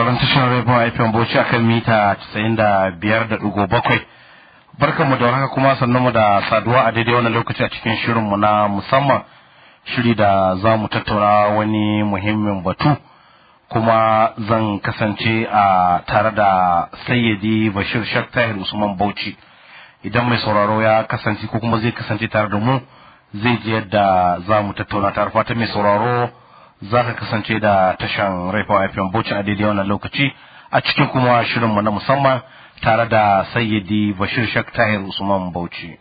sauraron tashar rediyon FM Bauchi akan mita 95.7 barkanmu da warhaka kuma sannunmu da saduwa a daidai wannan lokaci a cikin shirinmu na musamman shiri da za mu tattauna wani muhimmin batu kuma zan kasance a tare da sayyidi bashir shak tahir usman bauchi idan mai sauraro ya kasance ko kuma zai kasance tare da mu zai ji yadda za mu tattauna tare fata mai sauraro za ka kasance da tashan raifa fm bauchi a daidai wannan lokaci a cikin kuma shirinmu na musamman tare da sayyidi bashir shak tahir usman bauchi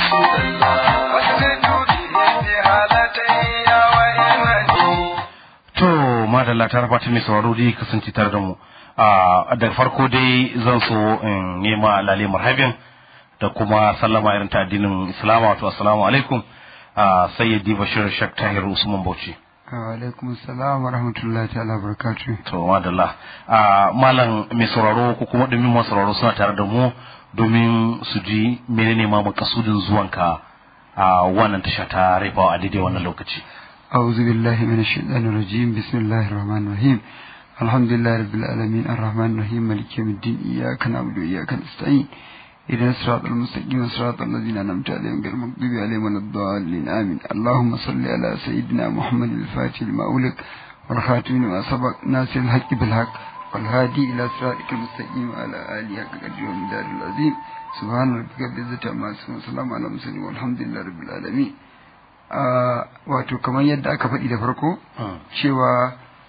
to madalla ta fata mai sauraro dai kasance tare da mu da farko dai zan so in nema lale marhabin da kuma sallama irin ta addinin islama wato assalamu alaikum sayyidi bashir shak tahir usman bauchi alaikum salam wa rahmatullahi ta'ala barakatu to madalla malam mai sauraro ko kuma domin masu sauraro suna tare da mu domin su ji menene ma makasudin zuwanka a wannan tasha ta raifawa a daidai wannan lokaci أعوذ بالله من الشيطان الرجيم بسم الله الرحمن الرحيم الحمد لله رب العالمين الرحمن الرحيم مالك يوم الدين إياك نعبد وإياك نستعين إذا الصراط المستقيم صراط الذين أنعمت عليهم غير المغضوب عليهم ولا الضالين آمين اللهم صل على سيدنا محمد الفاتح لما أولك والخاتم لما سبق ناصر الحق بالحق والهادي إلى صراطك المستقيم وعلى آله حق قدره ومدار العظيم سبحان ربك رب العزة عما يصفون وسلام على المرسلين والحمد لله رب العالمين wato kamar yadda aka faɗi da farko cewa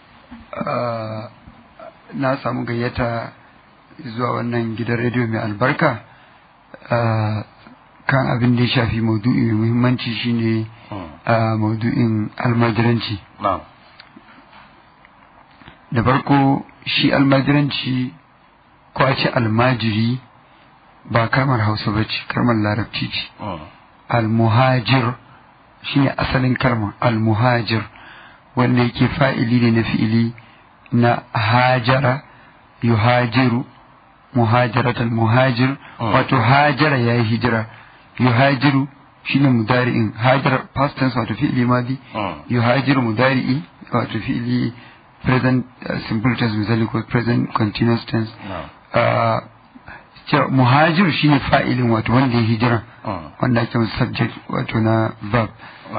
na samu gayyata zuwa wannan gidan rediyo mai albarka kan abin da ya shafi maudu'i mai muhimmanci shine maudu'in almajiranci da farko shi almajiranci ko a ce almajiri ba kalmar hausa ba ce kalmar larabci ce almuhajir shine asalin kalmar almuhajir wanda yake fa'ili ne na fi'ili na hajara yuhajiru muhajaratul muhajir wato hajara yayi hijira yuhajiru shine mudari'in hajara past tense wato fi'ili madi yuhajiru mudari'i wato fi'ili present simple tense misali ko present continuous tense muhajir shine fa'ilin wato wanda ya hijira wanda ake subject wato na verb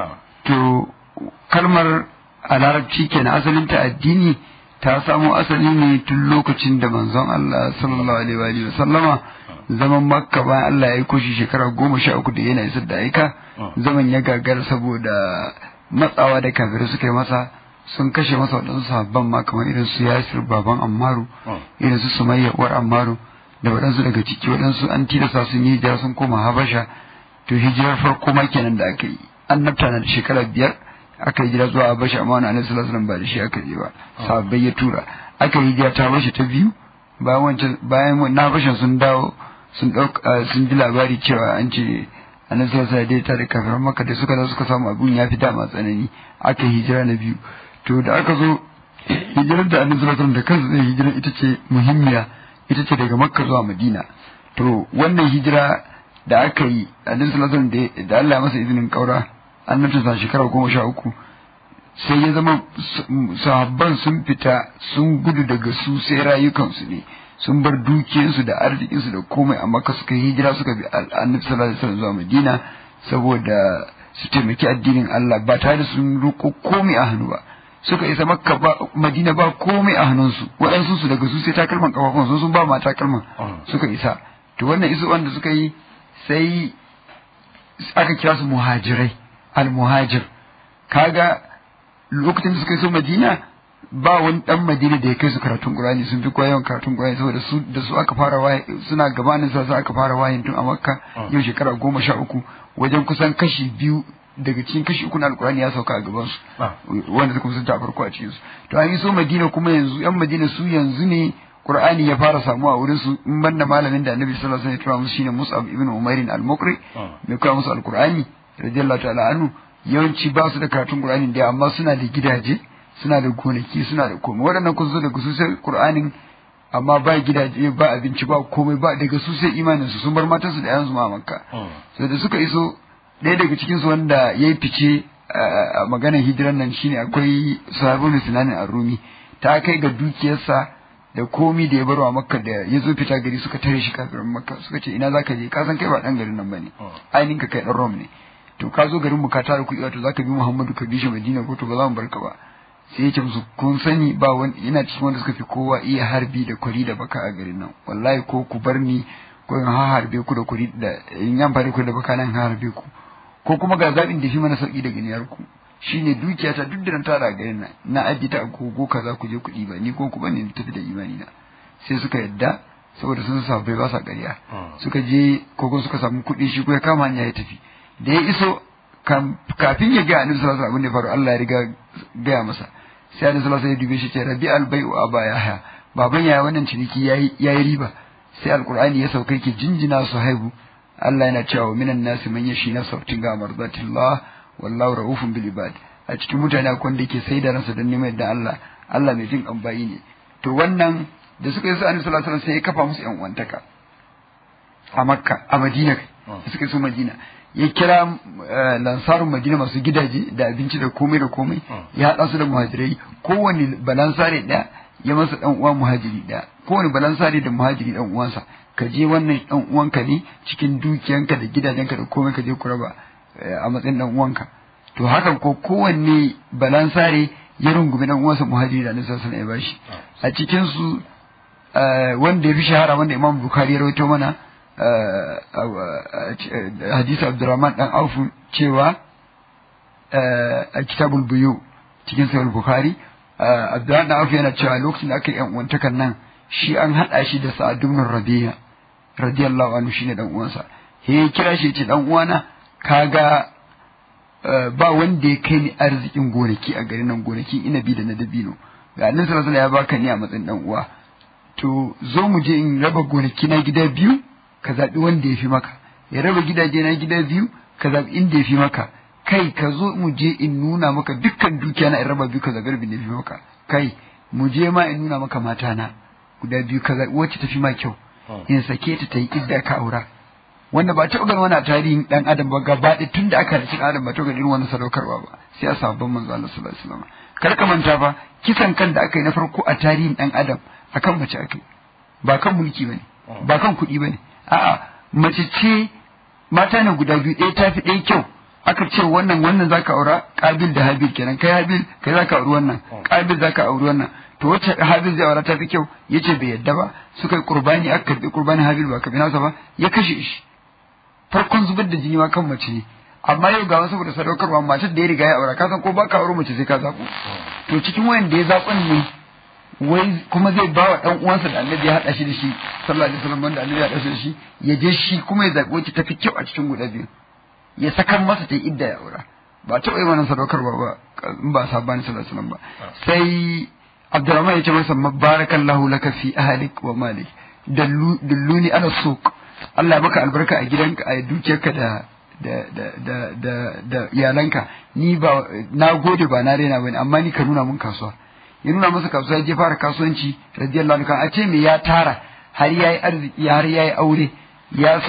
to kalmar a larabci kenan asalin ta addini ta samo asali ne tun lokacin da manzon Allah sallallahu alaihi wa sallama zaman makka bayan Allah ya yi koshi shekara goma sha uku da yana isar da aika zaman ya gagara saboda matsawa da kafirai suka yi masa sun kashe masa waɗansu sabban ma kamar irin su yasir baban ammaru irin su sumayya uwar ammaru da waɗansu daga ciki waɗansu an tilasta sun yi hijira sun koma habasha to hijirar farko ma kenan da aka yi annabta na da shekara biyar aka yi hijira zuwa habasha amma wani annabi sallallahu alaihi ba da shi aka je ba sahabbai ya tura aka yi hijira ta habasha ta biyu bayan wancan bayan na habasha sun dawo sun ɗauka sun ji labari cewa an ce annabi sallallahu alaihi ta da kafiran makka da suka zo suka samu abun ya fi dama tsanani aka yi hijira na biyu to da aka zo hijirar da annabi sallallahu alaihi da kansa zai hijira ita ce muhimmiya ita ce daga makka zuwa madina to wannan hijira da aka yi annabi sallallahu alaihi da Allah ya masa izinin kaura annabta sa shekara goma sha uku sai ya zama sahabban sun fita sun gudu daga su sai rayukansu ne sun bar dukiyarsu da arzikinsu da komai amma ka suka hijira suka bi annabi sallallahu alaihi wasallam zuwa madina saboda su taimaki addinin Allah ba tare da sun roƙo komai a hannu ba suka isa makka ba madina ba komai a hannunsu waɗansu su daga su sai takalman kafafun sun sun ba ma takalman suka isa to wannan isu wanda suka yi sai aka kira su muhajirai al-muhajir kaga lokacin da suka yi so madina ba wani dan madina da ya kai su karatun qur'ani sun fi koyon karatun qur'ani saboda su da su aka fara waye suna gabanin sa aka fara wayin tun a makka yau shekara goma sha uku wajen kusan kashi biyu daga cikin kashi uku na alkurani ya sauka a gaban su wanda suka musunta a farko a cikin su to an yi so madina kuma yanzu yan madina su yanzu ne qur'ani ya fara samuwa a wurin su in banda malamin da annabi sallallahu alaihi wasallam ya tura musu shine mus'ab ibn umair al-muqri mai koya musu alkurani radiyallahu ta'ala anhu yawanci ba su da karatun qur'ani da amma suna da gidaje suna da gonaki suna da komai waɗannan kun zo daga su sai qur'anin amma ba gidaje ba abinci ba komai ba daga su sai imanin su sun bar matansu da yansu ma makka sai da suka iso ɗaya daga cikin su wanda yayi fice a maganar hijiran nan shine akwai sahabul sinanin arumi ta kai ga dukiyarsa da komi da ya baro a makka da ya zo fita gari suka tare shi kafirin makka suka ce ina zaka je ka san kai ba dan garin nan bane ainihin ka kai dan rom ne to ka zo garin mu ka tara kuɗi wato zaka bi muhammadu ka bi shi madina ko to ba za mu barka ba sai ya ce musu kun sani ba wani yana cikin wanda suka fi kowa iya harbi da kwari da baka a garin nan wallahi ko ku bar ni ko in ha harbe ku da kwari da in yan fari ku da baka nan ha harbe ku ko kuma ga zaɓin da shi mana sauki daga niyar ku shine dukiya ta duk da na tara a garin nan na ajiye ta a gogo kaza ku je kuɗi ba ni ko ku bane tafi da imani na sai suka yadda saboda sun sa bai ba sa ƙarya suka je kogon suka samu kuɗi shi ko ya kama hanya ya tafi da ya iso kafin ya ga annabi sallallahu alaihi wasallam abin da faru Allah ya riga gaya masa sai annabi sallallahu alaihi wasallam ya dube shi ce rabi albai'u aba ya haya baban yaya wannan ciniki yayi yayi riba sai alqur'ani ya sauka yake jinjina su haihu Allah yana cewa minan nasi man yashi nafsa tinga mardatillah wallahu raufun bil ibad a cikin mutane akwai wanda yake sai da ransa don neman yadda Allah Allah mai jin ambayi ne to wannan da suka yi su annabi sallallahu alaihi wasallam sai ya kafa musu yan uwantaka a makka a madina da suka yi su madina ya kira lansarun madina masu gidaje da abinci da komai da komai ya haɗa su da muhajirai kowane balansare ɗaya ya masa ɗan uwa muhajiri ɗaya kowane balansare da muhajiri ɗan uwansa ka je wannan ɗan uwanka ne cikin dukiyanka da gidajenka da komai ka je ku raba a matsayin ɗan uwanka to hakan ko kowanne balansare ya rungumi ɗan uwansa muhajiri da annabi sallallahu alaihi ya bashi a cikin su wanda ya fi shahara wanda imam bukhari ya rawaito mana hadisi abdurrahman dan aufu cewa a kitabul buyu cikin sahih bukhari abdurrahman dan aufu yana cewa lokacin da aka yi uwantakan nan shi an hada shi da sa'ad ibn rabi'a radiyallahu anhu shine dan uwansa he kira shi ce dan uwana kaga ba wanda ya kai ni arzikin gonaki a garin nan gonaki inabi da na dabino ga annabi sallallahu alaihi ya baka ni a matsayin dan uwa to zo mu je in raba gonaki na gida biyu ka zaɓi wanda ya fi maka ya raba gidaje na gida biyu ka zaɓi inda ya fi maka kai ka zo mu je in nuna maka dukkan dukiya na in raba biyu ka zaɓi rabin da ya fi maka kai mu je ma in nuna maka mata na guda biyu ka zaɓi wacce ta fi ma kyau in sake ta ta yi idda ka aura wanda ba taɓa ganin wani tarihin ɗan adam ba gaba ɗaya tun da aka halicci adam ba taɓa ganin irin wannan sadaukarwa ba sai a sabon manzo Allah sallallahu alaihi wasallam kar ka manta fa kisan kan da aka yi na farko a tarihin ɗan adam akan mace aka yi ba kan mulki bane ba kan kuɗi bane a'a mace ce mata ne guda biyu ɗaya tafi ɗaya kyau aka ce wannan wannan zaka aura kabil da habil kenan kai habil kai zaka auri wannan kabil zaka auri wannan to wacce habil zai aura tafi kyau yace bai yadda ba suka yi qurbani aka karbi qurbani habil ba kabi nasa ba ya kashe shi farkon zubar da jini ma kan mace ne amma yau ga wasu saboda sadaukarwa matar da ya riga ya aura ka san ko baka aure mace sai ka zaɓo to cikin wayan da ya zaɓan ne wai kuma zai ba wa ɗan uwansa da annabi ya haɗa shi da shi sallallahu alaihi wasallam wanda annabi ya haɗa shi da shi ya je shi kuma ya zaɓi wacce tafi kyau a cikin guda biyu ya sakan masa ta idda ya aura ba taɓa yi wannan sadaukarwa ba in ba sabani sallallahu alaihi wasallam ba sai Abdurrahman ya ce masa barakallahu laka fi ahlik wa malik dalluni ala suq Allah ya baka albarka a gidanka a dukiyarka da da da da da da iyalanka ni ba na gode ba na rena bane amma ni ka nuna mun kasuwa ya nuna masa kasuwa ya je fara kasuwanci radiyallahu anhu a ce me ya tara har yayi arziki har yayi aure ya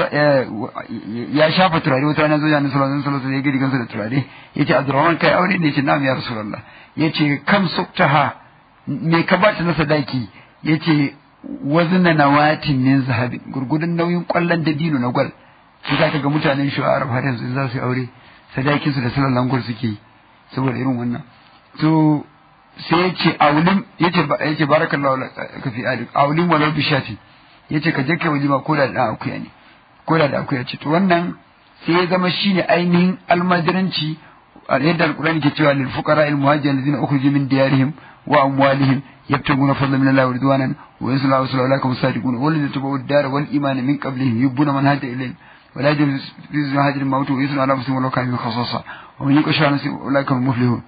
ya shafa turare wata rana zo ya nasu sallallahu alaihi wasallam ya gidi gansa da turare yace Abdurrahman kai aure ne yace na'am ya rasulullah yace kam suktaha me ka bata na sadaki yace wazna nawatin min zahabin gurgudun nauyin kwallon dabino na gwal shi za ka ga mutanen shi a arab har yanzu za su yi aure sadakin su da sallan gwal suke yi saboda irin wannan to sai ya ce aulim ya ce ya ce barakallahu ka fi alik aulim walau bi shafi ya ce ka je kai walima ko da dan akuya ne ko da da akuya ce to wannan sai ya zama shine ainihin almajiranci yadda alqur'ani ke cewa lil fuqara al muhajirin alladhina ukhriju min diyarihim wa amwalihim يبتغون فضلا من الله ورضوانا وينصر الله ورسوله اولئك هم الصادقون والذين تبعوا الدار والايمان من قبلهم يحبون من هاجر اليهم ولا يجوز في هاجر الموت ويثنى على مسلم ولو كان من خصاصة ومن يوق شر نفسه اولئك هم المفلحون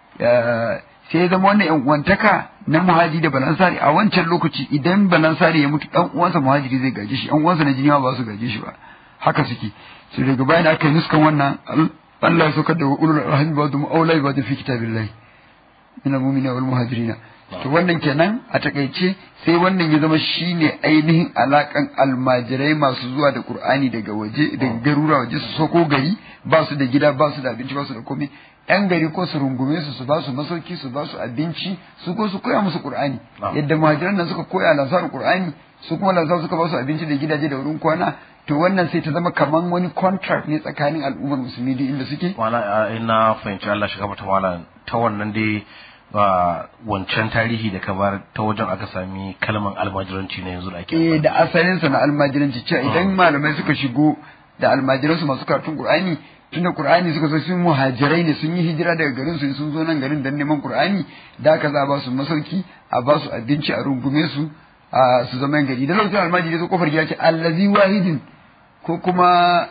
sai ya zama wannan yan uwantaka na muhajiri da balansari a wancan lokaci idan balansari ya mutu dan uwansa muhajiri zai gaje shi yan uwansa na jini ba su gaje shi ba haka suke sai daga bayan aka yi nuskan wannan Allah ya saukar da ulul rahmi ba da mu'aulai ba da fi kitabillahi min al-mu'minina wal muhajirina to wannan kenan a takaice sai wannan ya zama shine ainihin alakan almajirai masu zuwa da qur'ani daga waje daga garura waje su soko gari ba su da gida ba su da abinci ba su da komai yan gari ko su rungume su su ba su masauki su ba su abinci su ko su koya musu qur'ani yadda muhajiran nan suka koya lansar qur'ani su kuma lansar suka ba su abinci da gidaje da wurin kwana to wannan sai ta zama kaman wani contract ne tsakanin al'ummar musulmi da inda suke wala ina fahimci Allah shiga mata wala ta wannan dai ba wancan tarihi da kamar ta wajen aka sami kalman almajiranci na yanzu da ake eh da asalinsa na almajiranci cewa idan malamai suka shigo da almajiransu masu karatun qur'ani tunda qur'ani suka zo sun muhajirai ne sun yi hijira daga garin su sun zo nan garin dan neman qur'ani da aka za a ba su masauki a ba su abinci a rungume su a su zama gari da lokacin almajiri ya zo kofar gida ce allazi wahidin ko kuma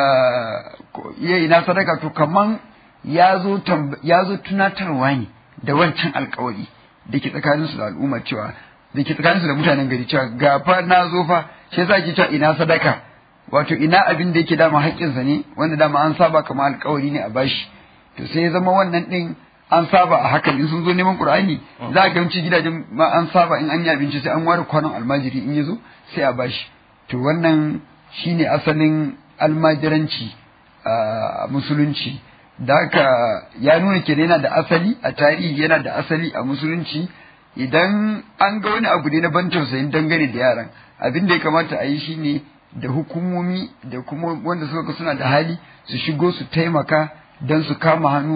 ya ina sadaka to kaman ya zo ya zo tunatarwa ne da wancan alkawari da ke tsakaninsu da al'umma cewa da ke tsakaninsu da mutanen gari cewa ga fa na zo fa shi yasa ake cewa ina sadaka wato ina abin da yake dama haƙƙinsa ne wanda dama an saba kamar alkawari ne a bashi to sai ya zama wannan din an saba a hakan in sun zo neman qur'ani za a gamci gidajen ma an saba in an yi abinci sai an ware kwanon almajiri in ya zo sai a bashi to wannan shine asalin almajiranci a musulunci da haka ya nuna ke yana da asali a tarihi yana da asali a musulunci idan an ga wani abu ne na ban tausayin dangane da yaran abin da ya kamata a yi shine da hukumomi da kuma wanda suka suna da hali su shigo su taimaka don su kama hannu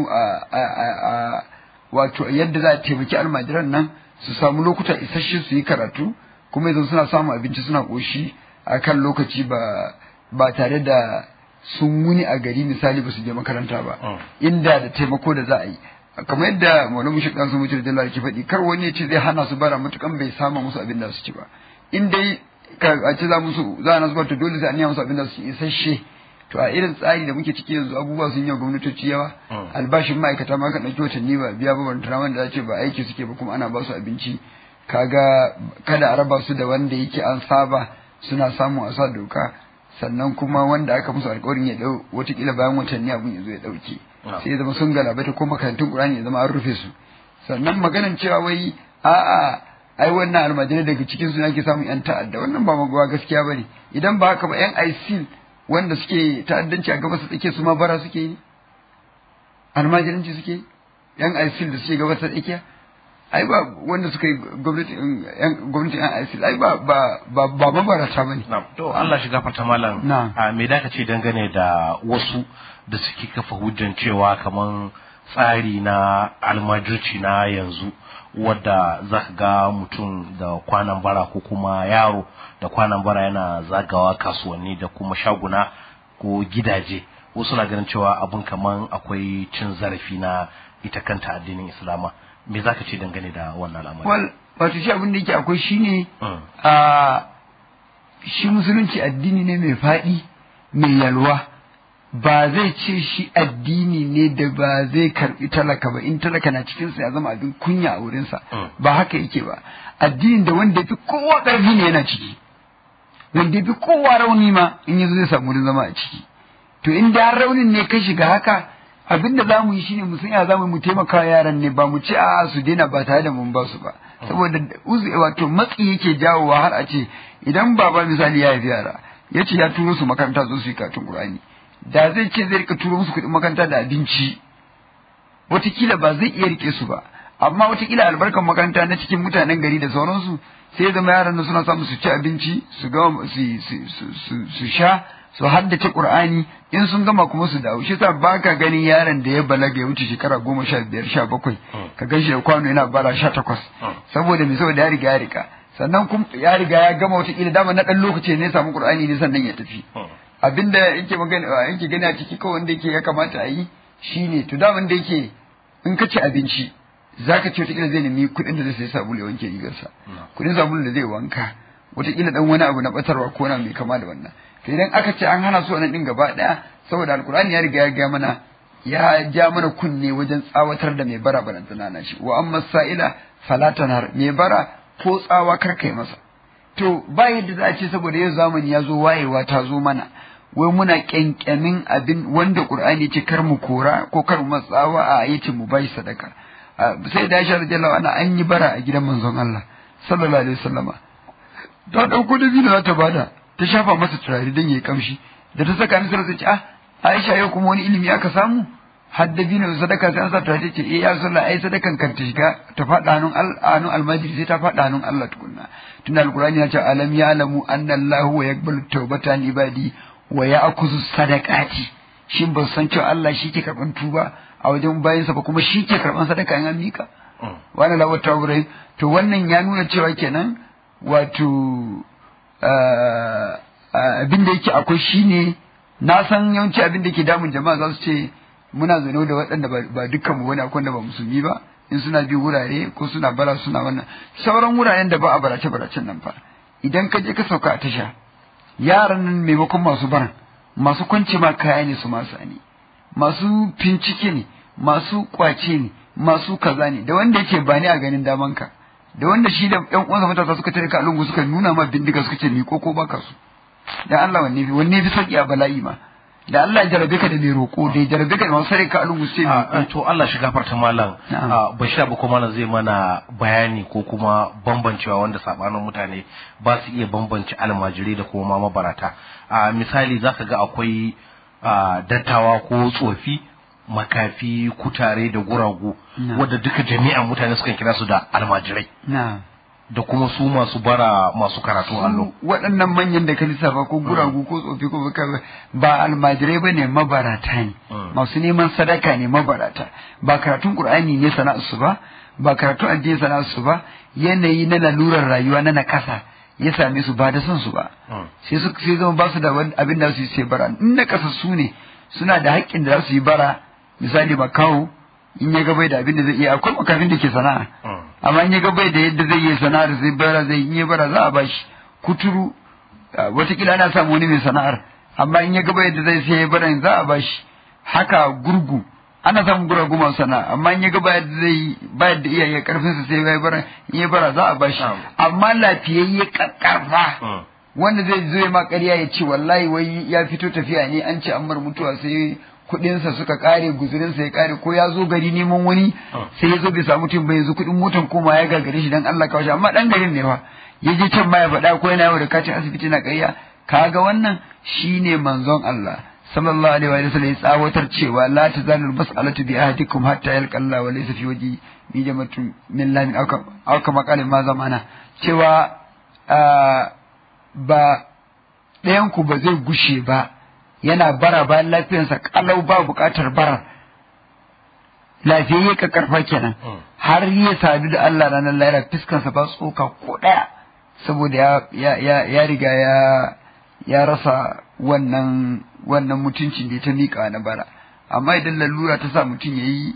a wato yadda za a taimaki almajiran nan su samu lokuta isasshe su yi karatu kuma yanzu suna samun abinci suna ƙoshi a kan lokaci ba ba tare da sun wuni a gari misali ba su je makaranta ba inda da taimako da za a yi kamar yadda malamu shi kan su mutu da ke faɗi kar wani ya ce zai hana su bara matukan bai sama musu abin da su ci ba in dai a ce za musu za a nasu to dole sai an yi musu abin da su ci isasshe to a irin tsari da muke ciki yanzu abubuwa sun yi wa gwamnatoci yawa albashin ma'aikata ma kan ɗauki watanni ba biya ba ban wanda za ce ba aiki suke ba kuma ana ba su abinci kaga kada a raba su da wanda yake an saba suna samun a sa doka sannan kuma wanda aka musu alƙawarin ya dau watakila bayan watanni abun ya zo ya ɗauke sai ya zama sun galabaita ko makarantun ƙur'ani ya zama an rufe su sannan maganan cewa wai a'a ai wannan almajirai daga cikin su ake samun yan ta'adda wannan ba magawa gaskiya bane idan ba haka ba yan ISIL wanda suke ta'addanci a gabas tsake su ma bara suke yi almajiranci suke yan ISIL da suke gabas tsakiya ai ba wanda suka yi gwamnatin yan ISIL ai ba ba ba ba mabarata bane to Allah shiga fata malam a me da ka ce dangane da wasu da suke kafa hujjan cewa kaman tsari na almajirci na yanzu wadda za ka ga mutum da kwanan bara ko kuma yaro da kwanan bara yana zagawa kasuwanni da kuma shaguna ko gidaje wasu na ganin cewa abun kaman akwai cin zarafi na ita kanta addinin islama me za ka ce dangane da wannan al'amari wal wato shi abin da yake akwai shine a shi musulunci addini ne mai faɗi mai yalwa ba zai ce shi addini ne da ba zai karbi talaka ba in talaka na cikin sa ya zama abin kunya a wurinsa ba haka yake ba addinin da wanda yafi kowa ƙarfi ne yana ciki wanda yafi kowa rauni ma in yazo zai samu wurin zama a ciki to in da raunin ne ka shiga haka abin da zamu yi shine mu san ya zamu mu taimaka yaran ne ba mu ce a su daina ba tare da mun ba su ba saboda uzu wato matsi yake jawowa har a ce idan baba misali ya haifi yara ya ce ya turo su makaranta zo su yi karatun Qur'ani da zai ce zai rika turo musu kuɗin makaranta da abinci watakila ba zai iya rike su ba amma watakila albarkan makaranta na cikin mutanen gari da sauransu sai zama yaran nan suna samu su ci abinci su gama su sha su haddace qur'ani in sun gama kuma su dawo shi yasa baka ganin yaron da ya balaga ya wuce shekara goma sha biyar sha bakwai ka gan shi da kwano yana bara sha takwas saboda me saboda ya riga ya riga sannan kuma ya riga ya gama watakila dama na ɗan lokaci ne ya samu qur'ani ne sannan ya tafi abinda yake magana yake gani a ciki kawai wanda yake ya kamata a yi shine to da wanda yake in ka ci abinci zaka ce wataƙila zai nemi kuɗin da zai sayi sabulu ya wanke rigarsa kuɗin sabulu da zai wanka wataƙila dan wani abu na batarwa ko na mai kama da wannan to idan aka ce an hana su wannan din gaba ɗaya saboda alkur'ani ya riga ya ga mana ya ja mana kunne wajen tsawatar da mai bara barantana na shi wa amma sa'ila fala tanar mai bara ko tsawa kar kai masa to ba yadda za a ce saboda yau zamani ya zo wayewa ta zo mana wai muna kyankyamin abin wanda qur'ani ce kar mu kora ko kar mu matsawa a yace mu bai sadaka sai da Aisha radiyallahu anha an yi bara a gidan manzon Allah sallallahu alaihi wasallama ta dauko da biyu za ta bada ta shafa masa turare dan yayi kamshi da ta saka ni sai ta ce ah Aisha yau kuma wani ilimi aka samu har da bino sadaka sai an sa ta ce eh ya sallah ai sadakan kan ta shiga ta faɗa hannun hannun almajiri sai ta faɗa hannun Allah tukunna tunda alqur'ani ya ce alam ya'lamu anna Allahu wa yaqbalu tawbatan ibadi wa ya'khudhu sadaqati shin ba san cewa Allah shi ke karban tuba a wajen bayansa ba kuma shi ke karban sadaka in an mika wani lawar tawurai to wannan ya nuna cewa kenan wato abin da yake akwai shine na san yawanci abin da ke damun jama'a za su ce muna zano da waɗanda ba dukkan mu wani akwai da ba musulmi ba in suna bi wurare ko suna bara suna wannan sauran wuraren da ba a barace baracen nan fa idan ka je ka sauka a tasha yaran nan maimakon masu baran masu kwance ma kaya ne su masu ne masu fincike ne masu kwace ne masu kaza ne da wanda yake ba ni a ganin damanka da wanda shi da ƴan uwansa matasa suka tare ka lungu suka nuna ma bindiga suka ce miko ko baka su dan Allah wanne fi wanne fi sauki a bala'i ma da Allah ya jarabe ka da mai roƙo da ya jarabe ka da masu tare ka lungu sai a to Allah shi gafarta malam bashir abu kuma malam zai mana bayani ko kuma bambancewa wanda sabanin mutane ba su iya bambance almajirai da kuma mabarata a misali zaka ga akwai dattawa ko tsofi makafi kutare da guragu wadda duka jami'an mutane sukan kira su da almajirai da kuma su masu bara masu karatu allo waɗannan manyan da ka lissafa ko guragu ko tsofi ko ba almajirai ba ne mabarata ne masu neman sadaka ne mabarata ba karatun qur'ani ne sana'arsu ba ba karatun addini sana'arsu ba yanayi na lalurar rayuwa na nakasa ya same su ba da son su ba sai su sai zama ba su da abin da su yi sai bara in na kasa su ne suna da haƙƙin da za su yi bara misali makaho in ya gabai da abin da zai iya akwai makafin da ke sana'a amma in ya gabai da yadda zai yi sana'ar zai bara zai yi bara za a bashi kuturu watakila ana samu wani mai sana'ar amma in ya gabai da zai sai bara za a bashi haka gurgu ana samun guragu masu sana'a amma in ya ga bayar da zai bayar da iyaye karfin sa sai bai bara in ya bara za a bashi amma lafiyayye kakkarfa wanda zai zo ya ma ƙarya ya ce wallahi wai ya fito tafiya ne an ce an mar mutuwa sai kuɗinsa suka ƙare guzurinsa ya ƙare ko ya zo gari neman wani sai ya zo bai samu mutum ba yanzu kuɗin motan koma ya gagare shi dan Allah kawai amma dan garin ne fa ya je can ma ya faɗa ko yana yawo da katin asibiti na ƙarya kaga wannan shine manzon Allah sallallahu alaihi wa sallam ya tsawatar cewa la tazalul mas'alatu bi ahadikum hatta yalqa Allah wa laysa fi waji mi jama'atu min lamin aw kama qala ma zamana cewa ba ɗayan ku ba zai gushe ba yana bara bayan lafiyarsa kalau ba buƙatar bara lafiyayye ka karfa kenan har ya sadu da Allah ranar lahira fiskansa ba tsoka ko ɗaya saboda ya ya riga ya ya rasa wannan wannan mutuncin da ta miƙa na bara amma idan lalura ta sa mutum ya yi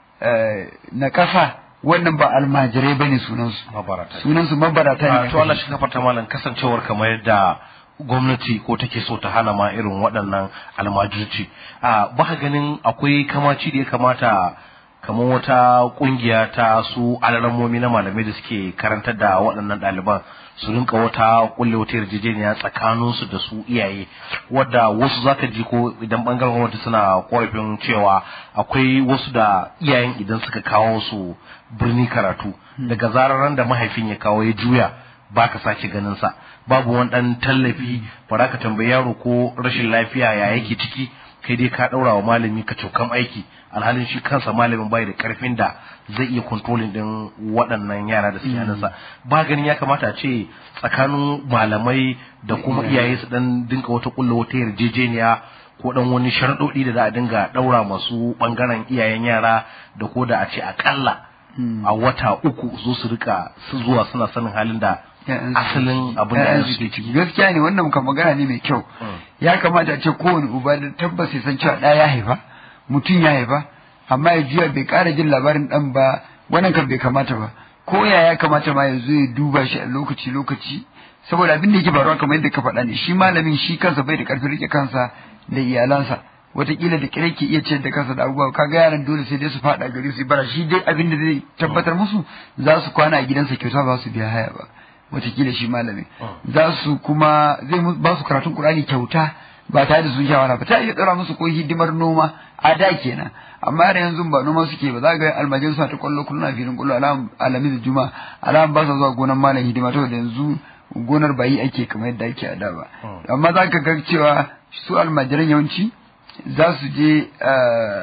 na ƙasa wannan ba almajirai ba ne sunansu sunansu mabarata ne to Allah shi kafarta malam kasancewar kamar yadda gwamnati ko take so ta hana ma irin waɗannan almajirci a ba ganin akwai kamaci da ya kamata kamar wata kungiya ta su alaramomi na malamai da suke karantar da waɗannan ɗaliban su rinka wata kulle wata yarjejeniya tsakanin su da su iyaye wadda wasu zaka ji ko idan bangaren gwamnati suna korafin cewa akwai wasu da iyayen idan suka kawo su birni karatu daga zarar da mahaifin ya kawo ya juya baka sake ganin sa babu wani dan tallafi ba ka tambayi yaro ko rashin lafiya ya yake ciki kai dai ka daura wa malami ka cokan aiki alhalin shi kansa malamin bai da karfin da zai iya kontrolin din waɗannan yara da suke hannunsa ba ganin ya kamata a ce tsakanin malamai da kuma iyaye su dan dinka wata kulla wata yarjejeniya ko dan wani sharaɗoɗi da za a dinga ɗaura masu ɓangaren iyayen yara da ko da a ce akalla a wata uku zo su rika su zuwa suna sanin halin da asalin abin da suke ciki gaskiya ne wannan kan magana ne mai kyau ya kamata a ce kowane uba da tabbas ya san cewa ɗaya ya haifa mutum ya haifa amma ya juya bai ƙara jin labarin ɗan ba wannan kan bai kamata ba ko ya ya kamata ma ya zo ya duba shi a lokaci lokaci saboda abin da yake faruwa kamar yadda ka faɗa ne shi malamin shi kansa bai da ƙarfin rike kansa da iyalansa wataƙila da kire ke iya ciyar da kansa da abubuwa kaga yaran dole sai dai su faɗa gari su bara shi dai abin da zai tabbatar musu za su kwana a gidansa kyauta ba su biya haya ba wataƙila shi malami za su kuma zai ba su karatun Qur'ani kyauta ba tare da sun shawara ba ta iya tsara musu ko hidimar noma a da kenan amma da yanzu ba noma suke ba za ga almajin suna ta kwallo kullum a filin kwallo alamin da juma alam ba sa zuwa gonar malam hidima to da yanzu gonar bayi ake kamar yadda ake a da ba amma za ka ga cewa su almajiran yawanci za su je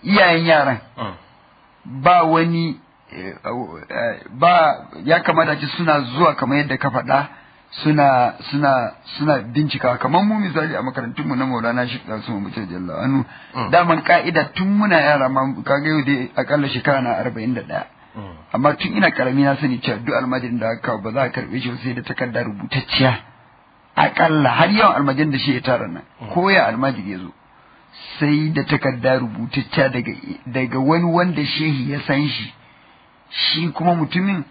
iyayen yaran ba wani ba ya kamata ce suna zuwa kamar yadda ka faɗa suna suna suna bincika kamar mu misali a makarantun mu na Maulana Sheikh Rasul Muhammad Jalla anu daman ka'ida tun muna yara ma kaga yau dai akalla shekara na 41 amma tun ina karami na sani cewa duk almajirin da aka ba za a karbe shi sai da takarda rubutacciya akalla har yawan almajirin da shi ya tara nan ko ya almajiri ya zo sai da takarda rubutacciya daga daga wani wanda shehi ya san shi shi kuma mutumin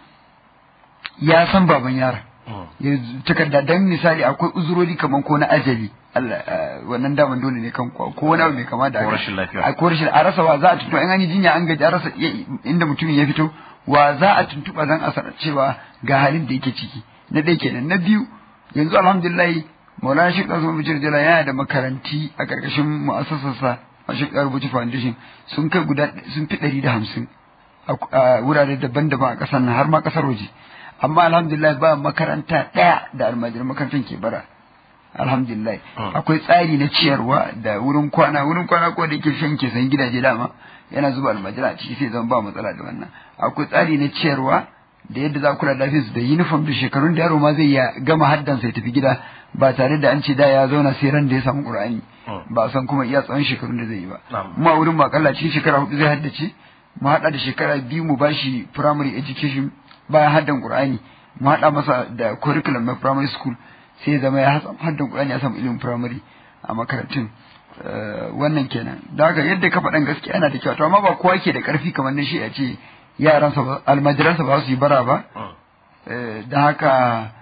ya san baban yara ya takarda dan misali akwai uzurori kaman ko na ajali Allah wannan daman dole ne kan ko wani abu mai kama da ko rashin lafiya a ko rashin a rasa wa za a tuntuɓa in an yi jinya an gaji a rasa inda mutumin ya fito wa za a tuntuɓa dan a sanar cewa ga halin da yake ciki na ɗaya kenan na biyu yanzu alhamdulillah Maulana Sheikh Azum Bashir Jala yana da makaranti a ƙarƙashin mu'assasarsa a Sheikh Rubuci Foundation sun kai guda sun fi ɗari da hamsin a wurare daban-daban a ƙasar nan har ma ƙasar waje amma alhamdulillah ba makaranta ɗaya da almajiran makarantar ke bara alhamdulillah akwai tsari na ciyarwa da wurin kwana wurin kwana ko da yake shan ke san gidaje dama yana zuba almajira a ciki sai zama ba matsala da wannan akwai tsari na ciyarwa da yadda za kula da su da uniform da shekarun da yaro ma zai ya gama haddan sai tafi gida ba tare da an ce da ya zauna sai ran da ya samu qur'ani ba san kuma iya tsawon shekarun da zai yi ba kuma wurin ba kalla cikin shekara hudu zai haddace mu hada da shekara biyu mu bashi primary education bayan haddan qur'ani mu hada masa da curriculum na primary school sai zama ya haddan qur'ani ya samu ilimin primary a makarantun wannan kenan da haka yadda ka faɗan gaskiya yana da kyau to amma ba kowa ke da ƙarfi kamar na shi a ce yaransa almajiransa ba su yi bara ba da haka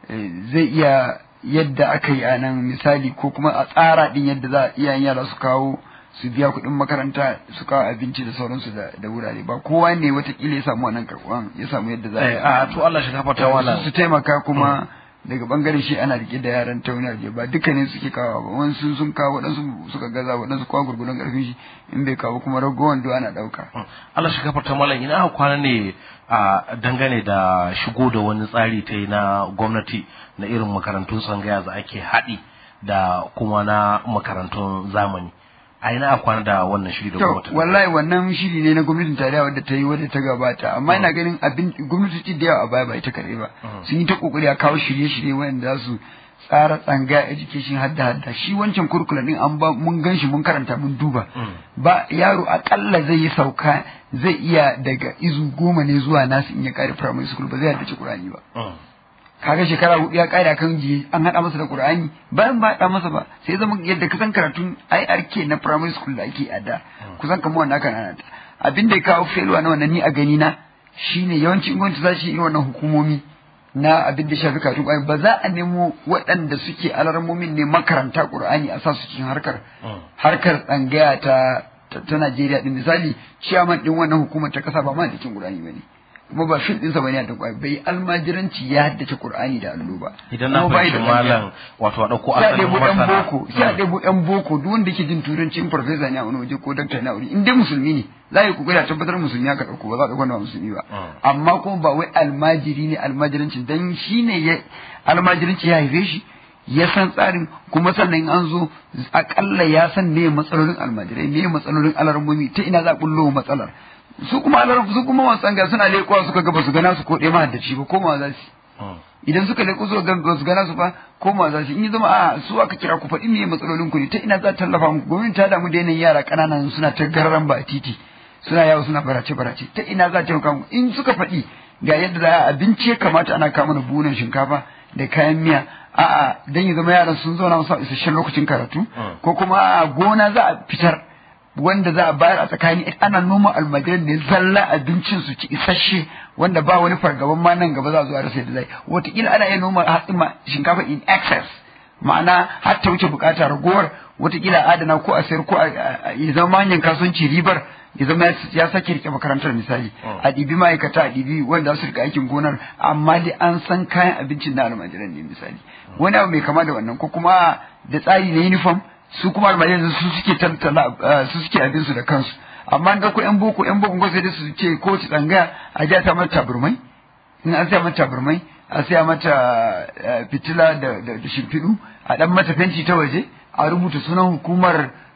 zai iya yadda aka yi a nan misali ko kuma a tsara din yadda za iyayen yara su kawo su biya kuɗin makaranta su kawo abinci da sauransu da wurare ba kowa ne watakila ya samu wannan karɓuwan ya samu yadda za a to Allah shi gafarta wala su taimaka kuma daga bangaren shi ana rike da yaran tauna je ba dukkanin suke kawo ba wasu sun kawo waɗansu suka gaza waɗansu kwa gurgurun ƙarfin shi in bai kawo kuma ragowar do ana ɗauka. Allah shi gafarta malam ina aka kwana ne a dangane da shigo da wani tsari ta yi na gwamnati na irin makarantun tsangaya da ake haɗi da kuma na makarantun zamani. a ina a kwana da wannan shiri da gwamnati wallahi wannan shiri ne na gwamnatin tarayya wadda ta yi wadda ta gabata amma ina ganin abin gwamnati da yawa a baya ba ita kare ba sun yi ta kokari a kawo shirye-shirye wanda za su tsara tsanga education hadda hadda shi wancan kurkula din an ba mun gan shi mun karanta mun duba ba yaro akalla zai yi sauka zai iya daga izu goma ne zuwa nasu in ya kare primary school ba zai haddace qur'ani ba kaga shekara hudu ya kare kan jiye an hada masa da Qur'ani bayan ba hada masa ba sai zama yadda kasan karatun IRK na primary school da ake a da kusan kamar wanda aka nana ta abin da ya kawo failure na wannan ni a gani na shine yawanci gwamnati za shi yi wannan hukumomi na abin da shafi karatun Qur'ani ba za a nemo waɗanda suke alarmomin ne makaranta Qur'ani a sa su cikin harkar harkar tsangaya ta ta Najeriya din misali ciyaman din wannan hukumar ta kasa ba ma da cikin Qur'ani bane kuma ba fil ɗinsa bane da kwai bai almajiranci ya haddace Qur'ani da allo ba idan na fahimci malam wato a dauko asalin masana ɗan boko sai a ɗebo ɗan boko duk wanda ke jin turanci in farfesa ne a wani waje ko dakta ne a wuri in dai musulmi ne za a yi kokari a tabbatar musulmi aka ɗauko ba za a ɗauko wanda ba musulmi ba amma kuma ba wai almajiri ne almajiranci dan shi ne ya almajiranci ya haife shi ya san tsarin kuma sannan an zo akalla ya san me matsalolin almajirai me matsalolin alarmomi ta ina za a bullo matsalar su kuma alarar su kuma wasan ga suna leƙuwa suka ga basu gana su ko ɗaya mahaddaci ba ko ma za su idan suka leƙo su ga basu gana su ba ko ma za su in yi zama a su aka kira ku faɗi me matsalolin ku ne ta ina za ta tallafa muku gwamnati ta damu da yanayin yara ƙananan suna ta gararan ba a titi suna yawo suna barace barace ta ina za ta taimaka muku in suka faɗi ga yadda za a abinci ya kamata ana kama mana buhunan shinkafa da kayan miya a'a dan ya zama yaran sun zauna musu isasshen lokacin karatu ko kuma a gona za a fitar wanda za a bayar a tsakani ana noma almajiran ne zalla abincin su ci isasshe wanda ba wani fargaban ma nan gaba za a zo a rasa yadda zai wataƙila ana iya noma hatsin shinkafa in excess ma'ana har ta wuce bukata ragowar wataƙila adana ko a sayar ko ya zama manyan kasuwanci ribar ya zama ya sake rike makarantar misali a ɗibi ma'aikata a ɗibi wanda su rika aikin gonar amma dai an san kayan abincin na almajiran ne misali wani abu mai kama da wannan ko kuma da tsari na uniform su kuma almajiran su suke tantala su suke abin su da kansu amma an dauko yan boko yan boko sai da su ce ko ci tsangaya a ja ta mata taburmai in an saya mata taburmai a saya mata fitila da da shimfiɗu a dan mata fenti ta waje a rubuta sunan hukumar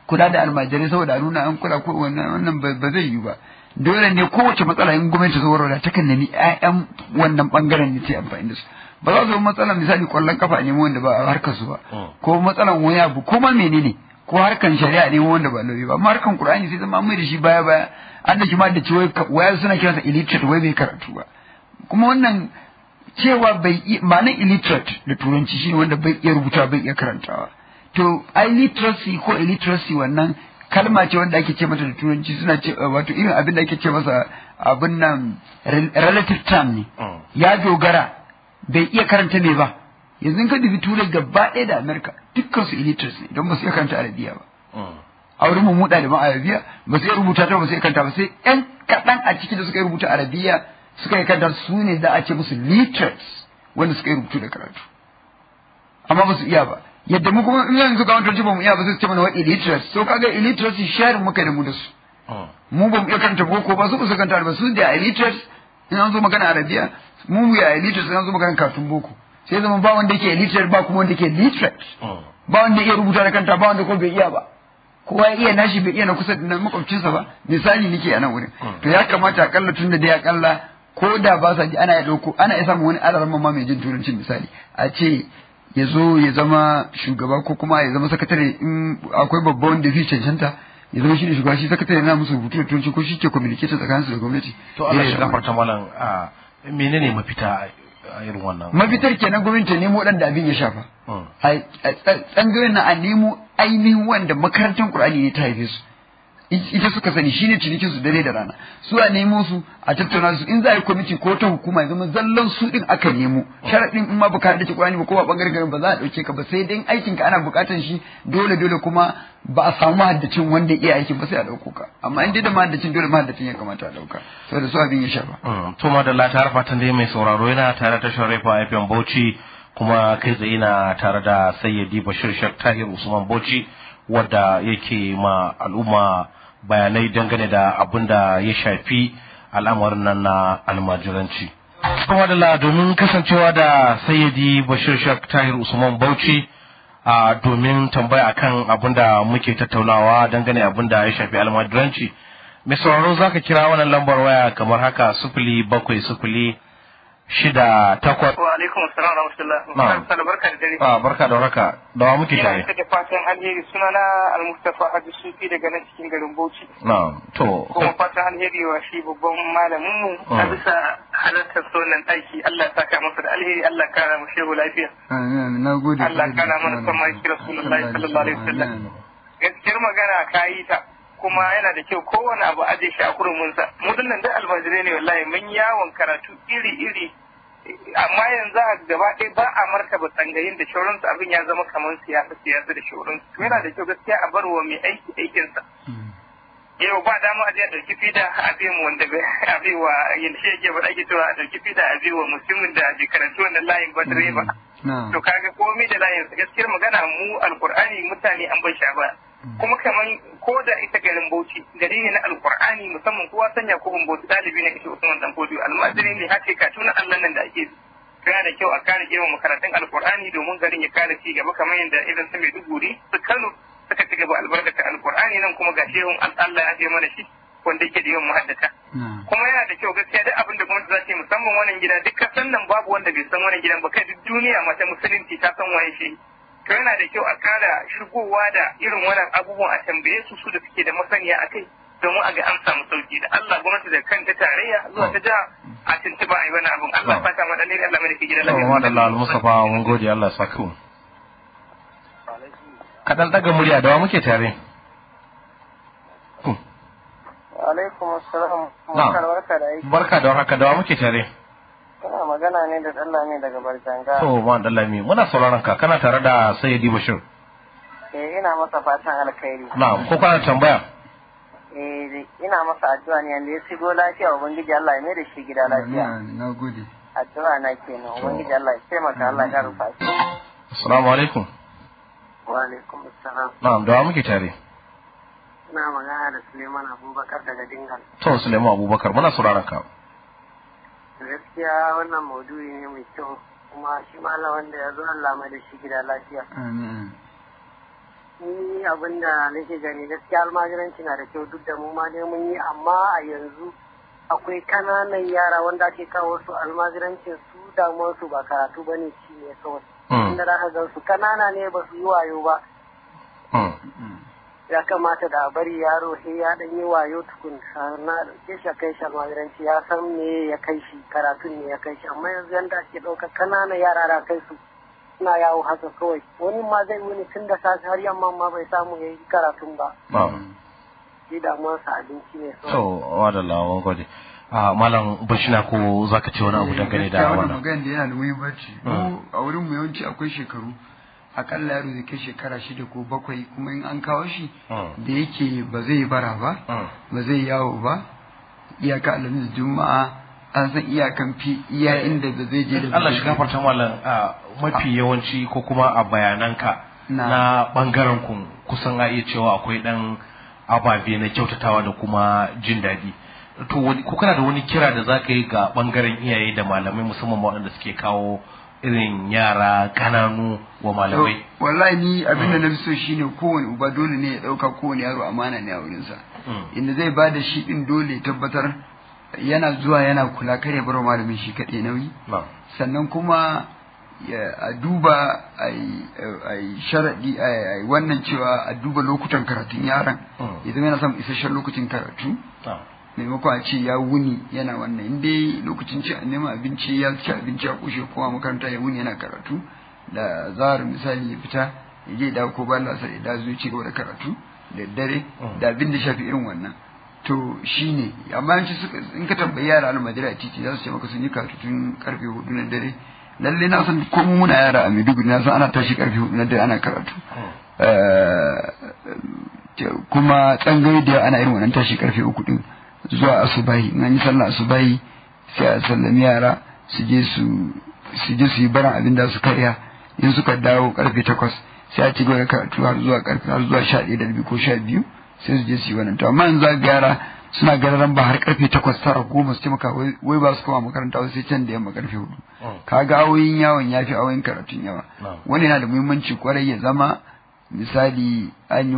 kula da almajirai saboda a nuna an kula ko wannan wannan ba zai yi ba dole ne kowace matsala in gwamnati ta warware ta kan nemi ƴaƴan wannan bangaren ne ta amfani da su ba za su yi matsala misali kwallon kafa ne wanda ba a harkar su ba ko matsalan wani abu ko ma menene ko harkan shari'a ne wanda ba lauyi ba amma harkan qur'ani sai zama mai da shi baya baya an da shi ma da ciwo waya suna kiransa illiterate wai bai karatu ba kuma wannan cewa bai ba nan illiterate da turanci shine wanda bai iya rubuta bai iya karantawa to illiteracy ko illiteracy wannan kalma ce wanda ake ce mata da turanci suna ce wato irin abin da ake ce masa abin nan relative term ne ya dogara bai iya karanta me ba yanzu ka dubi turai gaba ɗaya da amerika dukkan su illiterates ne don ba su iya karanta arabiya ba a wurin mu muda da arabiya ba su iya rubuta ta ba su iya karanta ba sai yan kaɗan a ciki da suka yi rubuta arabiya suka yi karanta su ne za a ce musu literates wanda suka yi rubutu da karatu amma ba su iya ba yadda mu kuma in yanzu ga wani ba mu iya ba sai su ce mana wa illiterates so kaga illiteracy sharing muka da mu da su mu ba mu iya karanta boko ba su ba su karanta ba su da illiterates in an zo magana arabiya mu mu ya illiterates in an zo magana katun boko sai zama ba wanda yake illiterate ba kuma wanda yake literate ba wanda iya rubuta da kanta ba wanda ko bai iya ba kowa ya iya nashi bai iya na kusa da makwabcinsa ba misali nake a nan wurin to ya kamata akalla tun da dai akalla ko da ba sa ji ana ya dauko ana iya samun wani alaran ma mai jin turancin misali a ce ya zo ya zama shugaba ko kuma ya zama sakatare in akwai babba wanda zai cancanta ya zama shi ne shugaba shi sakatare na musu rubutu da turanci ko shi ke communication tsakaninsu da gwamnati to Allah shi gafarta malam menene mafita a irin wannan mafitar kenan gwamnati ta nemo waɗanda abin ya shafa a tsangayoyin na a nemo ainihin wanda makarantar Qur'ani ne ta haife su ita suka sani shine cinikin su dare da rana su a nemo su a tattauna su in za a yi kwamiti ko ta hukuma ya zama zallan su din aka nemo sharaɗin in ma baka da Qur'ani ba ko ba bangaren garin ba za a ɗauke ka ba sai dai aikin ka ana buƙatar shi dole dole kuma ba a samu mahaddacin wanda iya aikin ba sai a ɗauko ka amma in dai da mahaddacin dole mahaddacin ya kamata a ɗauka saboda su abin ya shafa. to madalla ta fatan dai mai sauraro yana tare da Sharifa FM Bauchi kuma kai tsaye na tare da Sayyidi Bashir Shak Tahir Usman Bauchi wadda yake ma al'umma bayanai dangane da abin da ya shafi al'amarin nan na almajiranci. Kuma da domin kasancewa da Sayyidi Bashir Shak Tahir Usman Bauchi a domin tambaya akan abin da muke tattaunawa dangane abin da ya shafi almajiranci. Mai sauraro za ka kira wannan lambar waya kamar haka sufuli bakwai sufuli shida takwas. Wa alaikum assalam wa rahmatullah. Na'am. Sana barka da dare. Ah, barka da warhaka. Da wa muke tare? Ina da fatan alheri sunana Al-Mustafa Hadi Sufi daga nan cikin garin Bauchi. Na'am. To, Kuma fatan alheri wa shi babban malamin mu a Mm. bisa halartar sonan aiki Allah ya saka masa da alheri Allah ya kara mu shehu lafiya. na gode Allah ya kara mana son mai Rasulullahi sallallahu alaihi wasallam. Gaskiyar magana ka yi ta kuma yana da kyau kowane abu aje shi a kuruminsa. Mu dinnan da almajirai ne wallahi mun yawon karatu iri-iri amma yanzu a gaba ɗaya ba a martaba tsangayin da shauransu abin ya zama kamar siyasa siyasa da shauransu to yana da kyau gaskiya a bar wa mai aiki aikinsa yau ba dama a je a ɗauki fida a bi mu wanda bai a bi wa yanda shi yake faɗa ake cewa a ɗauki fida a bi wa musulmin da bai karanci wannan layin ba direba to kaga komai da layin sa gaskiyar magana mu alkur'ani mutane an bai sha ba kuma kaman ko da ita garin Bauchi gari ne na alkur'ani musamman kowa sanya ko Bauchi dalibi ne kashe Usman dan Fodiyo almajiri ne hake ka tuna Allah nan da ake yana da kyau a kare girma makarantun alkur'ani domin garin ya kare ci gaba kamar yadda irin su Maiduguri su Kano suka ci gaba albarkata alkur'ani nan kuma ga shehun Allah ya je mana shi wanda yake da yawan muhaddata kuma yana da kyau gaskiya duk abin da gwamnati za ta yi musamman wannan gida duk kasan nan babu wanda bai san wannan gidan ba kai duk duniya mata musulunci ta san waye shi to yana da kyau a kara shigowa da irin wannan abubuwan a tambaye su su da suke da masaniya a kai domin a ga an samu sauki da Allah gwamnati da kanta tarayya zuwa ta jiha a tuntuba a yi wani abin Allah ya saka madan Allah mai da ke gidan to, lafiya. madalla al-Mustafa mun gode Allah ya saka mu. Kaɗan ɗaga murya da wa muke tare? Alaikum assalam. Na'am. Barka da aiki. Barka da warhaka da wa muke tare? Kana magana ne da Allah ne daga Barjanga. To, ma Dallami, muna sauraron ka kana tare da Sayyidi Bashir. Eh ina masa fatan alkhairi. Na'am, ko kana tambaya? Eh ina masa addu'a ne yanda ya shigo lafiya ubangiji Allah ya mai da shi gida lafiya. na gode Addu'a na kenan ubangiji Allah ya taimaka Allah ya rufa shi. Assalamu alaikum. Wa alaikum assalam. Na'am, da wa muke tare? Ina magana da Suleiman Abubakar daga Dingal. To, Sulaiman Abubakar, muna sauraron ka. Gaskiya wannan maudu'i ne mai kyau kuma shi malam wanda ya zo Allah mai da shi gida lafiya. amin ni abin da nake gani gaskiya almajiranci na da kyau duk da mu ma dai mun yi amma a yanzu akwai kananan yara wanda ake kawo su almajirancin su damuwar su ba karatu ba ne ci ne kawai inda za ka gan su kanana ne ba su yi wayo ba ya kamata da a bari yaro sai ya dan yi wayo tukun na dauke shi kai shi almajiranci ya san me ya kai shi karatun ne ya kai shi amma yanzu yanda ake ɗaukar kananan yara da kai su suna yawo haka kawai wani ma zai wuni tun da safe har yamma ma bai samu ya yi karatun ba shi damuwarsa abinci ne so wadda lawan gode a malam bashina ko zaka ce wani abu dangane da wannan magana da yana da muhimmanci mu a wurin mu yawanci akwai shekaru akalla yaro zai kai shekara shida ko bakwai kuma in an kawo shi da yake ba zai bara ba ba zai yawo ba iyaka alamin juma'a an san iyakan fi iya inda da zai je da Allah shi gafarta mallam mafi yawanci ko kuma a bayananka na bangaren ku kusan a iya cewa akwai dan ababe na kyautatawa da kuma jin daɗi to ko kana da wani kira da zaka yi ga bangaren iyaye da malamai musamman waɗanda suke kawo irin yara kananu wa malamai wallahi ni abin da na fi so shine kowane uba dole ne ya ɗauka kowane yaro amana ne a wurinsa inda zai ba da shi ɗin dole ya tabbatar yana zuwa yana kula kar ya bar malamin shi kaɗai nauyi sannan kuma a duba a yi sharaɗi a wannan cewa a duba lokutan karatun yaron idan yana son isasshen lokacin karatu maimakon a ce ya wuni yana wannan in dai lokacin ci neman abinci ya ci abinci a kushe kowa makaranta ya wuni yana karatu da zahar misali ya fita ya je dawo ko bayan lasar ya dawo ci gaba da karatu da dare da abin da shafi irin wannan to shine amma yanci in ka tambayi yara almajira a titi za su ce maka sun yi karatu tun karfe hudu na dare lalle na san ko muna yara a Maiduguri na san ana tashi karfe hudu na dare ana karatu kuma tsangayi da ana irin wannan tashi karfe uku din zuwa asubahi in an yi sallah asubahi sai a sallami yara su je su su je su yi baran abin da su karya in suka dawo karfe takwas sai a ci gaba da karatu har zuwa karfe har zuwa sha ɗaya da rabi ko sha biyu sai su je su yi wannan to amma yanzu ga yara suna gararan ba har karfe takwas tara goma su taimaka wai ba su koma makaranta sai can da yamma karfe hudu kaga awoyin yawon ya fi awoyin karatun yawa wani yana da muhimmanci kwarai ya zama misali an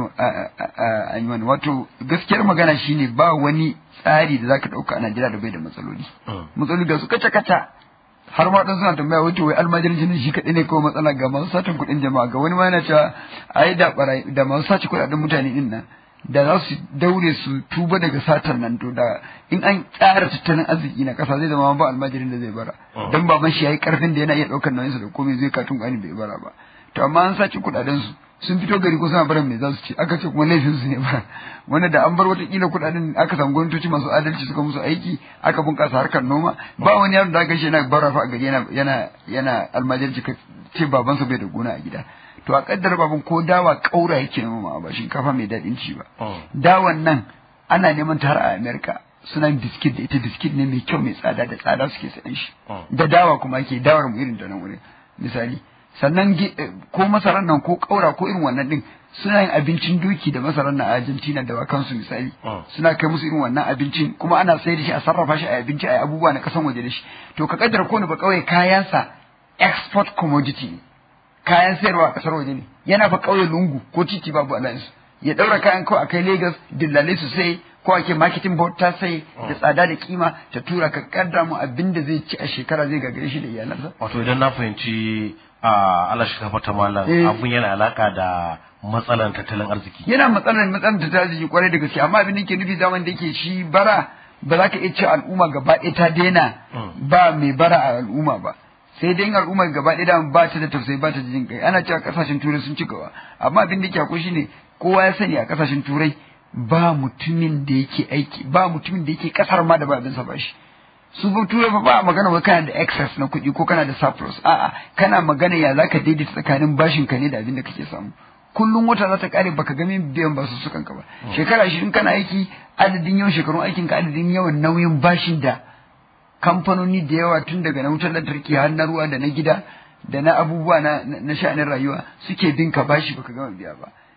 yi wani wato gaskiyar magana shine ba wani tsari da zaka dauka a Najeriya da bai da matsaloli matsaloli ga su kaca kaca har ma dan suna tambaya wato wai almajirin ne shi kadai ne ko matsala ga masu satin kuɗin jama'a ga wani ma yana cewa ai da barai da masu sace kuɗaɗen mutane din nan da za su daure su tuba daga satar nan to da in an tsara tattalin arziki na kasa zai zama ba almajirin da zai bara dan baban shi yayi karfin da yana iya daukar nauyinsa da komai zai katun gani bai bara ba to amma an sace kuɗaɗen su sun fito gari ko suna barin me za su ce aka ce kuma laifin su ne ba wanda da an bar watakila kuɗaɗen aka samu gwamnatoci masu adalci suka musu aiki aka bunƙasa harkar noma ba wani yaro da aka shi yana bara fa a gari yana yana yana almajirci ka ce babansa bai da gona a gida to a kaddara baban ko dawa kaura yake noma ba shinkafa mai daɗin ci ba dawan nan ana neman ta har a America suna biskit da ita biskit ne mai kyau mai tsada da tsada suke sayan shi da dawa kuma ake dawar mu irin da nan wurin misali sannan ko masarar nan ko kaura ko irin wannan din suna yin abincin doki da masarar nan a Argentina da wakansu misali suna kai musu irin wannan abincin kuma ana sayar da shi a sarrafa shi a abinci a abubuwa na kasan waje da shi to ka kaddara ko ne ba kawai kayansa export commodity kayan sayarwa a kasar waje ne yana fa kauye lungu ko titi babu alliance ya daura kayan kawai a kai Lagos dillalai su sai ko ake marketing board ta sai da tsada da kima ta tura ka kaddara mu abin da zai ci a shekara zai gagare shi da iyalansa wato idan na fahimci a Allah shi kafa malam abun yana alaka da matsalan tattalin arziki yana matsalan matsalan tattalin arziki kwarai da gaske amma abin da ke nufi zaman da yake shi bara ba za ka iya ce al'umma gaba ɗaya ta daina ba mai bara a al'umma ba sai dai al'umma gaba ɗaya da ba ta da tausayi ba ta da jin kai ana cewa kasashen turai sun ci gaba amma abin da ke akwai shine kowa ya sani a kasashen turai ba mutumin da yake aiki ba mutumin da yake kasar ma da ba abin sa ba shi su ba turai ba magana wai kana da excess na kuɗi ko kana da surplus a'a kana magana ya zaka daidaita tsakanin bashin ka ne da abin da kake samu kullum wata za ta kare baka ga min biyan basu sukan ka ba shekara ashirin kana aiki adadin yawan shekarun aikin ka adadin yawan nauyin bashin da kamfanoni da yawa tun daga na wutar lantarki har na ruwa da na gida da na abubuwa na na sha'anin rayuwa suke bin ka bashi baka gama biya ba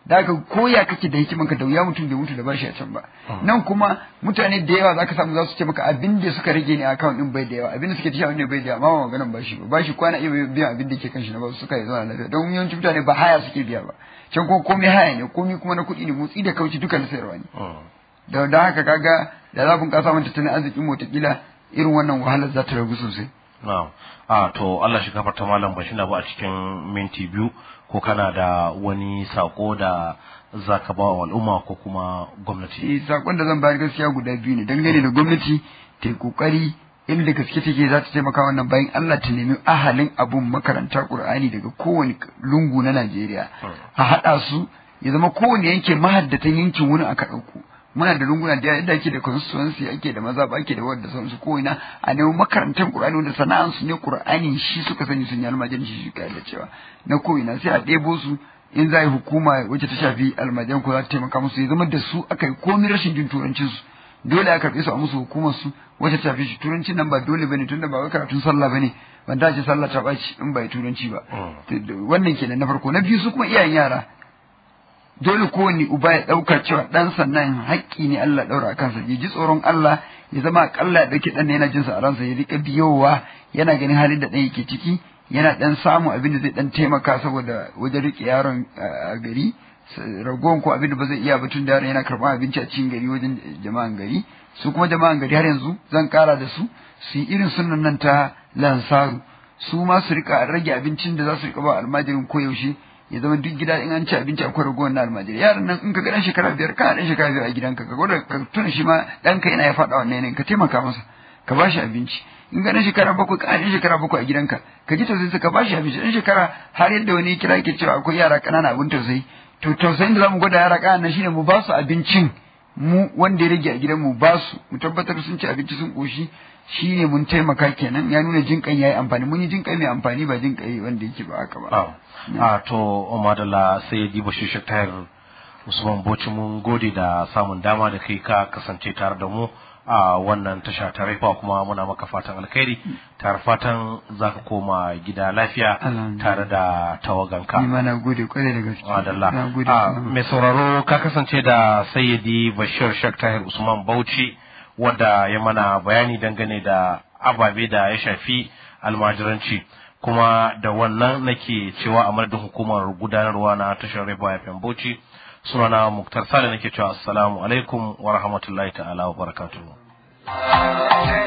da haka koya kake da hikiman ka da wuya mutum bai mutu da bashi a can ba nan kuma mutane da yawa zaka samu za su ce maka abin da suka rage ne account din bai da yawa abin da suke tashi ne bai da yawa amma ba maganan bashi ba bashi kwana iya biyan abin da ke kan shi na ba suka yi zama lafiya don yawancin mutane ba haya suke biya ba can kuma komai haya ne komai kuma na kuɗi ne motsi da kauci duka na sayarwa ne da da haka kaga da za bunƙasa mun tattalin arzikin mu kila irin wannan wahalar za ta ragu sosai na'am a to Allah shi gafarta malam bashi na ba a cikin minti biyu ko kana da wani sako da zaka ba wa al'umma ko kuma gwamnati eh sakon da zan bayar gaskiya guda biyu ne dangane da gwamnati ta yi kokari inda gaske take za ta taimaka wannan bayan Allah ta nemi ahalin abun makaranta Qur'ani daga kowane lungu na Najeriya a haɗa su ya zama kowane yanke mahaddatan yankin wurin aka ɗauko muna da lunguna da yadda ake da constituency ake da maza ba ake da wadda sauransu ko ina a nemi makarantar Qur'ani wanda sana'an su ne Qur'ani shi suka sani sun yi almajirin shi shi da cewa na ko ina sai a ɗebo su in za a yi hukuma wacce ta shafi almajiran ko za ta taimaka musu ya zama da su aka yi komai rashin jin turancin su dole a karɓe su a musu hukumar su wacce ta shafi shi turancin nan ba dole bane tunda ba wai karatun sallah bane ban ta ce sallah ta ɓaci in ba yi turanci ba wannan kenan na farko na biyu su kuma iyayen yara dole kowane uba ya ɗauka cewa ɗansa nan haƙƙi ne Allah ɗaura a kansa ya ji tsoron Allah ya zama aƙalla ya ɗauki ɗan yana jinsa a ransa ya riƙa biyowa yana ganin halin da ɗan yake ciki yana ɗan samun abin da zai ɗan taimaka saboda wajen riƙe yaron a gari ragowar ko abin da ba zai iya ba tun da yaron yana karɓar abinci a cikin gari wajen jama'an gari su kuma jama'an gari har yanzu zan ƙara da su su yi irin sunan nan ta lansaru su ma su riƙa rage abincin da za su riƙa ba almajirin koyaushe ya zama duk gida in an ci abinci akwai ragowar na almajiri yaran nan in ka ga dan shekara biyar kana dan shekara biyar a gidanka ka gwada ka tuna shi ma ɗanka yana ya faɗa wannan yanayin ka taimaka masa ka bashi abinci in ga dan shekara bakwai kana dan shekara bakwai a gidanka ka ji tausayin ka bashi abinci dan shekara har yadda wani kira ke cewa akwai yara ƙanana abin tausayi to tausayin da zamu gwada yara ƙanana shine mu ba su abincin mu wanda ya rage a gidan mu ba su mu tabbatar sun ci abinci sun koshi shi ne mun taimaka kenan ya nuna jinƙan ya yi amfani mun yi jinƙai mai amfani ba jinƙai wanda yake ba haka ba. a to madalla sai ya diba shi tayar usman boci mun gode da samun dama da kai ka kasance tare da mu a wannan tasha ta raifa kuma muna maka fatan alkhairi tare fatan za ka koma gida lafiya tare da tawaganka. Ni ma na gode kwarai da gaske. Madalla. Mai sauraro ka kasance da sayyidi Bashir Shak Tahir Usman Bauchi. wadda ya mana bayani dangane da ababe da ya shafi almajiranci kuma da wannan nake cewa a madadin hukumar gudanarwa na tashar Rebo FM Bauchi sunana Muktar Sale nake cewa assalamu alaikum wa rahmatullahi ta'ala wa barakatuhu